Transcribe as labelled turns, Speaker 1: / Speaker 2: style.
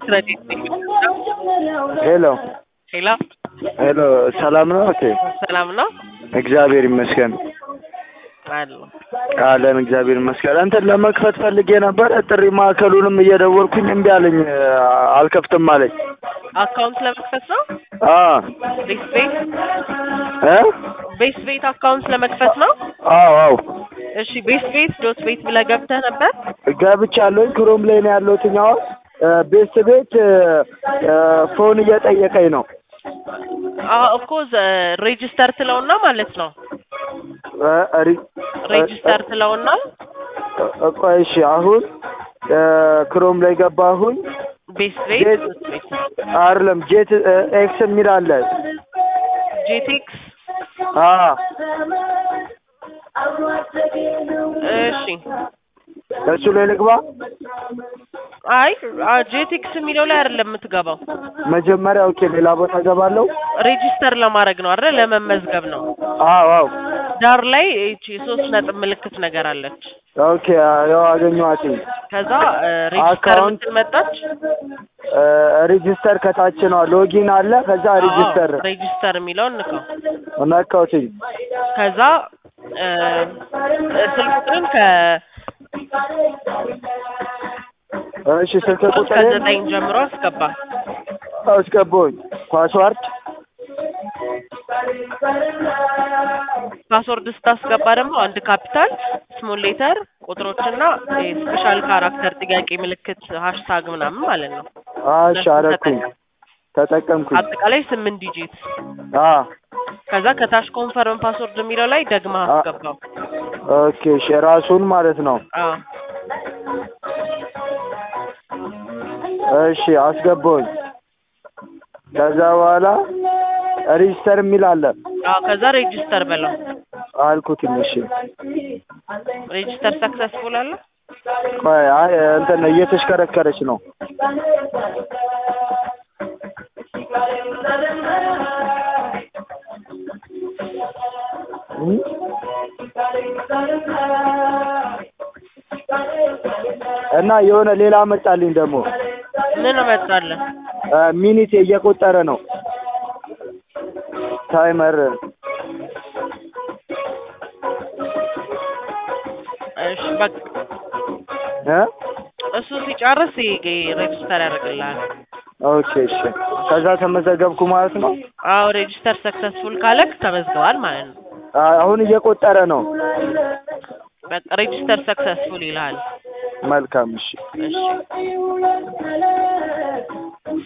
Speaker 1: ረዴት ነኝ።
Speaker 2: ሄሎ
Speaker 1: ሄሎ
Speaker 2: ሄሎ፣ ሰላም ነው እቴ?
Speaker 1: ሰላም ነው
Speaker 2: እግዚአብሔር ይመስገን
Speaker 1: አሉ።
Speaker 2: አለን። እግዚአብሔር ይመስገን። እንትን ለመክፈት ፈልጌ ነበር ጥሪ ማዕከሉንም እየደወልኩኝ እምቢ አለኝ፣ አልከፍትም አለኝ።
Speaker 1: አካውንት ለመክፈት ነው
Speaker 2: አ
Speaker 1: ቤስ ቤት
Speaker 2: እ
Speaker 1: ቤስ ቤት አካውንት ለመክፈት ነው።
Speaker 2: አዎ አዎ
Speaker 1: እሺ ቤስ ቤት ዶት ቤት ብለህ ገብተህ ነበር።
Speaker 2: ገብቻለሁኝ። ክሮም ላይ ነው ያለሁት። አሁን ቤት ቤት ፎን እየጠየቀኝ ነው።
Speaker 1: አዎ እኮ ሬጂስተር ትለውና ማለት ነው።
Speaker 2: እ ሪ-
Speaker 1: ሬጂስተር ትለውና
Speaker 2: እ- ቆይ እሺ፣ አሁን ክሮም ላይ ገባሁኝ።
Speaker 1: ቤስ ቤት
Speaker 2: ጄት
Speaker 1: ዶት ቤት
Speaker 2: አይደለም ጄት ኤክስ የሚል አለ።
Speaker 1: ጄቴክስ
Speaker 2: አ
Speaker 1: እሺ
Speaker 2: እሱ ላይ ልግባ።
Speaker 1: አይ ጄቴክስ የሚለው ላይ አይደለም የምትገባው።
Speaker 2: መጀመሪያ ኦኬ፣ ሌላ ቦታ ገባለሁ።
Speaker 1: ሬጂስተር ለማድረግ ነው አይደል? ለመመዝገብ ነው።
Speaker 2: አዎ አዎ
Speaker 1: ዳር ላይ እቺ ሶስት ነጥብ ምልክት ነገር አለች።
Speaker 2: ኦኬ፣ ያው አገኘኋት።
Speaker 1: ከዛ ሬጂስተር
Speaker 2: አካውንት
Speaker 1: ምትል መጣች።
Speaker 2: ሬጂስተር ከታች ነው፣ ሎጊን አለ። ከዛ ሬጂስተር
Speaker 1: አዎ፣ ሬጂስተር የሚለውን ንካው።
Speaker 2: ነካሁትኝ።
Speaker 1: ከዛ እ፣ ስልክ ቁጥርን ከ
Speaker 2: እሺ፣ ስልክ
Speaker 1: እስከ
Speaker 2: ቁጥር
Speaker 1: ዘጠኝ ጀምሮ አስገባ።
Speaker 2: አስገባሁኝ። ፓስዋርድ
Speaker 1: ፓስወርድ ስታስገባ ደግሞ አንድ ካፒታል ስሞል ሌተር ቁጥሮችና ስፔሻል ካራክተር ጥያቄ ምልክት ሃሽታግ ምናምን ማለት ነው።
Speaker 2: እሺ፣
Speaker 1: እነሱን
Speaker 2: አረኩኝ፣
Speaker 1: ተጠቀም።
Speaker 2: ተጠቀምኩኝ።
Speaker 1: አጠቃላይ ስምንት ዲጂት።
Speaker 2: አ
Speaker 1: ከዛ ከታች ኮንፈርም ፓስወርድ የሚለው ላይ ደግማ
Speaker 2: አ-
Speaker 1: አስገባው።
Speaker 2: ኦኬ፣ እሺ፣ ራሱን ማለት ነው።
Speaker 1: አዎ
Speaker 2: እሺ፣ አስገባሁኝ። ከዛ በኋላ ሬጂስተር የሚል አለ
Speaker 1: አዎ ከዛ ሬጂስተር በለው።
Speaker 2: አልኩትኝ። እሺ፣
Speaker 1: ሬጂስተር ሰክሰስፉል አለ።
Speaker 2: ቆይ፣ አይ እንትን እየተሽከረከረች ነው። እም? እና የሆነ ሌላ መጣልኝ ደግሞ
Speaker 1: ምን እመጣለሁ?
Speaker 2: አ፣ ሚኒት እየቆጠረ ነው ታይመር
Speaker 1: እሺ በቃ
Speaker 2: እ
Speaker 1: እሱ ሲጨርስ ይሄ ሬጂስተር ያደርግልሃል።
Speaker 2: ኦኬ እሺ ከዛ ተመዘገብኩ ማለት ነው
Speaker 1: አዎ ሬጂስተር ሰክሰስፉል ካለክ ተመዝግቧል ማለት ነው።
Speaker 2: አ፣ አሁን እየቆጠረ ነው
Speaker 1: በቃ ሬጂስተር ሰክሰስፉል ይልሃል።
Speaker 2: መልካም እሺ
Speaker 1: እሺ